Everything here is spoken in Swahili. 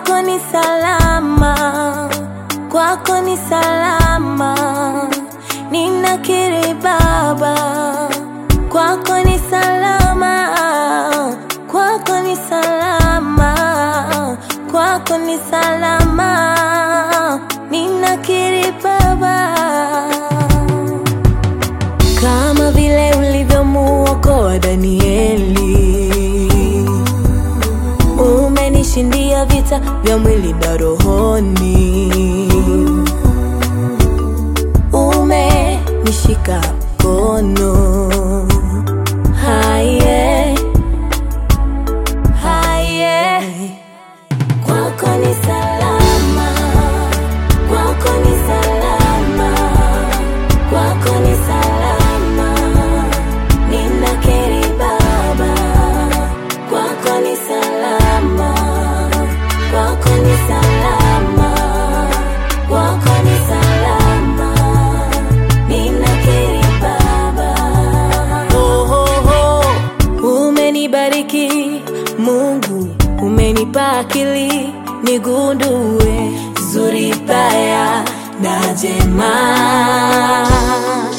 kwako ni salama, kwako ni salama, ninakiri Baba, kwako ni salama, kwako ni salama, kwako ni salama, ninakiri Baba kama vile ulivyomuokoa Danieli, umenishindia vita vya mwili na rohoni, umenishika mkono haye haye, kwako ni salama, kwako ni salama, kwako ni salama, ninakiri Baba, kwako ni salama, kwako ni salama, kwako ni salama, ninakiri Baba. Oh, oh, oh. Umenibariki Mungu, umenipa akili nigundue zuri baya na jema